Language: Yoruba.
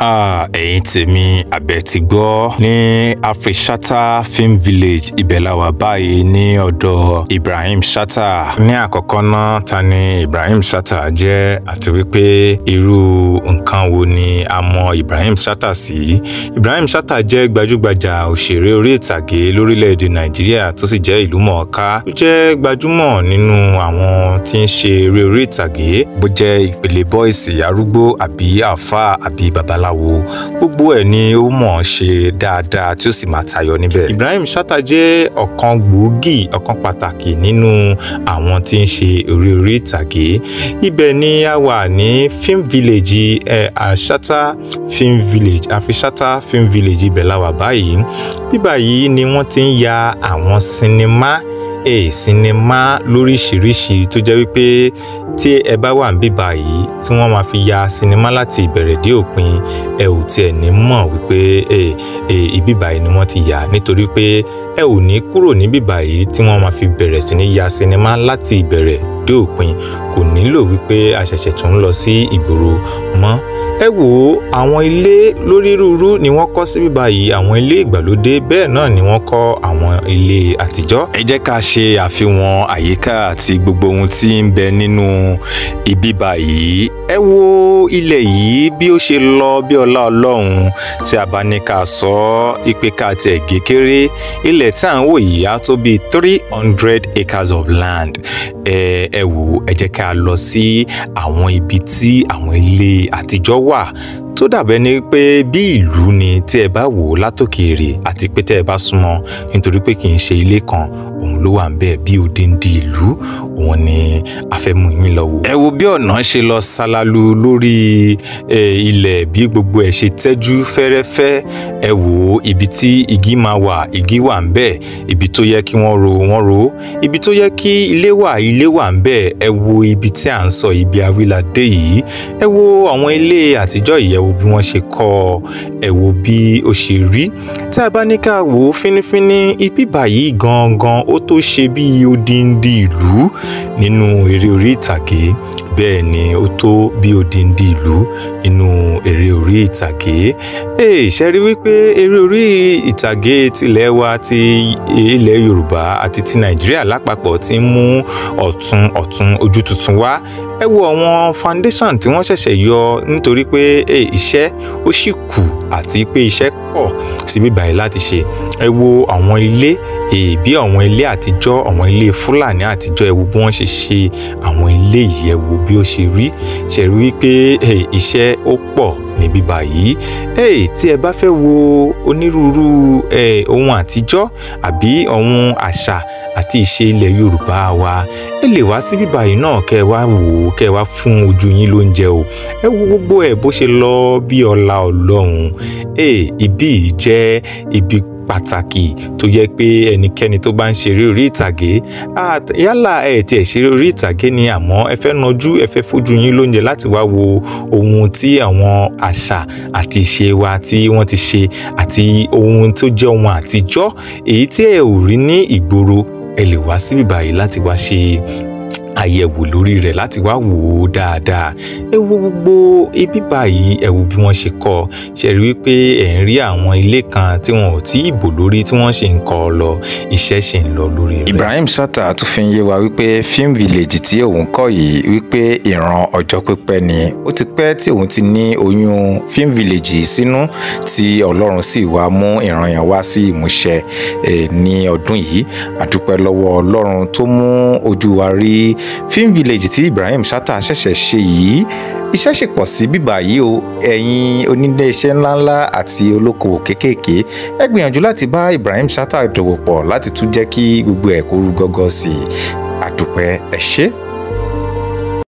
Ah, ẹ̀yin tèmi àbẹ̀ ti gbọ́ ní Afrishata Film Village ibẹ̀ la wà báyìí ní ọ̀dọ̀ Ibrahim Chatta. Ní àkọ́kọ́ náà ta ni Ibrahim Chatta jẹ́ àti wípé irú nǹkan wo ni a mọ Ibrahim Chatta sí. Ibrahim Chatta jẹ́ gbajúgbajà òṣèré orí ìtàgé lórílẹ̀‐èdè Nàìjíríà tó sì jẹ́ ìlú mọ̀ọ́ká. Ó jẹ́ gbajúmọ̀ nínú àwọn tí ń ṣe eré orí ìtàgé bó jẹ́ ìpele bọ́ìsì arúgbó àbí àáfàá àbí babaláwo gbogbo ẹ̀ ni ó mọ̀ ọ́n ṣe dáadáa tí ó sì máa tayọ níbẹ̀. Ibrahim Chatta jẹ́ ọ̀kan gbòógì ọ̀kan pàtàkì nínú àwọn tí ń ṣe eré orí ìtàgé ibẹ̀ ni a wà ní film village ẹ̀ Chatta film village Afrishata film village ibẹ̀ la wà báyìí bíbà yìí ni wọ́n ti ń ya àwọn sinimá ẹ̀ sinimá lóríṣiríṣi tó jẹ́ wípé tí ẹ bá wà níbí báyìí tí wọ́n máa fi ya sinimá láti ìbẹ̀rẹ̀ dé òpin ẹ ò tiẹ̀ ní mọ̀ wípé ẹ ẹ ibí báyìí ni wọ́n ti yà nítorí pé ẹ ò ní kúrò níbí báyìí tí wọ́n máa fi bẹ̀rẹ̀ sí ní ya sinimá láti ìbẹ̀rẹ̀ dé òpin kò nílò wípé a ṣẹ̀ṣẹ̀ tún ń lọ sí ìgboro mọ́ ẹ wò ó àwọn ilé lórírúurú ni wọ́n kọ́ síbí báyìí àwọn ilé ìgbàlódé bẹ́ẹ̀ náà ni wọ́n kọ́ àwọn ilé àtijọ́. ẹ jẹ́ ká ṣe àfihàn àyíká àti gbogbo ohun tí ń bẹ nínú ibi báyìí. ẹ wo ilẹ̀ yìí bí ó ṣe lọ bí ọlá ọlọ́run tí a bá ní ká sọ ọ́ ipe ká tiẹ̀ gé kéré ilẹ̀ tí à ń wò yìí á tó bíi three hundred acres of land. ẹ ẹ wò ẹ jẹ́ ká lọ sí àwọn ibi tí àwọn ilé àtijọ́ wà tó dàbẹ́ ni pé bí ìlú ni tí ẹ bá wò ó látòkèèrè àti pé tẹ́ ẹ bá súnmọ́ nítorí pé kì í ṣe ilé kan òun ló wà ń bẹ́ẹ̀ bí odindi ìlú òun ni a fẹ́ mú yín lọ wò. ẹ wo bí ọ̀nà ṣe lọ ṣalalu lórí ilẹ̀ bí gbogbo ẹ̀ ṣe tẹ́jú fẹ́rẹ́fẹ́ ẹ wò ó ibi tí igi máa wà igi wà ń bẹ́ẹ̀ ibi tó yẹ kí wọ́n ro wọ́n ro ibi tó yẹ kí ilé wà ilé wà ń bẹ́ẹ̀ ẹ wo ibi tí à ń sọ ibi awíládé yìí ẹ wo àwọn ilé àtijọ́ yìí ẹ wo bí wọ́n ṣe kọ́ ọ ẹ wo bí ó ṣe rí tí a bá ní ká wò ó fínífíní ibi báyìí gangan ó tó ṣe bí odindi ìlú nínú eré orí ìtàgé bẹ́ẹ̀ ni ó tó bí odindi ìlú nínú eré orí ìtàgé ee ṣe rí wípé eré orí ìtàgé tilẹ̀ wa ti ilẹ̀ Yorùbá àti ti Nàìjíríà lápapọ̀ ti ń mú ọ̀tun ọ̀tun ojú tuntun wá ẹ wo àwọn foundation tí wọ́n ṣẹ̀ṣẹ̀ yọ nítorí pé iṣẹ́ ó sì kù àti pé iṣẹ́ pọ̀ síbí báyìí láti ṣe ẹ wo àwọn ilé bí àwọn ilé àtijọ́ àwọn ilé Fúlàní àtijọ́ ẹ wo bí wọ́n ṣe ṣe àwọn ilé yìí ẹ wo bí ó ṣe rí ṣe rí wípé iṣẹ́ ó pọ̀ níbí báyìí tí ẹ bá fẹ́ wo onírúurú ohun àtijọ́ àbí ohun àṣà àti ìṣe ilẹ̀ Yorùbá wa ẹ lè wá síbí báyìí náà kẹ́ ẹ wá wò ó kẹ́ ẹ wá fún ojú yín lóúnjẹ o ẹ wo gbogbo ẹ bó ṣe lọ bí ọlá Ọlọ́run ibi jẹ́ ibi pàtàkì tó yẹ pé ẹnikẹ́ni tó bá ń ṣeré orí ìtàgé yálà ẹ tiẹ̀ ṣeré orí ìtàgé ni àmọ́ ẹ fẹ́ nájú ẹ fẹ́ fojú yín lóúnjẹ láti wá wo ohun tí àwọn àṣà àti ìṣe wa tí wọ́n ti ṣe àti ohun tó jẹ́ ohun àtijọ́ èyí tí ẹ ò rí ní ìgboro ẹ lè wá síbí báyìí láti wá ṣe àyẹ̀wò lórí rẹ̀ láti wá wò ó dáadáa ẹ wo gbogbo ibi báyìí ẹ wo bí wọ́n ṣe kọ́ ṣe rí wípé ẹ̀ ń rí àwọn ilé kan tí wọn ò tí ì bò lórí tí wọ́n ṣe ń kọ́ ọ lọ iṣẹ́ ṣì ń lọ lórí rẹ̀. Ibrahim Chatta tún fi ń yé wa wípé film village tí òun kọ́ yìí wípé ìran ọjọ́ pípẹ́ ni ó ti pẹ́ tí òun ti ní oyún film village yìí sínú tí Ọlọ́run sì wá mú ìran yẹn wá sí ìmúṣẹ ní ọdún yìí àdúpẹ́ lọ́wọ́ Ọlọ́run tó mú ojú wa rí film village tí Ibrahim Chatta ṣẹ̀ṣẹ̀ ṣe yìí iṣẹ́ ṣì pọ̀ sí bíbá yìí o ẹ̀yin onílé iṣẹ́ ńláńlá àti olókoòwò kéékèèké ẹ gbìyànjú láti bá Ibrahim Chatta dòwò pọ̀ láti tún jẹ́ kí gbogbo ẹ̀ kó rú gọ́gọ́ sí i àdúpẹ́ ẹ ṣé.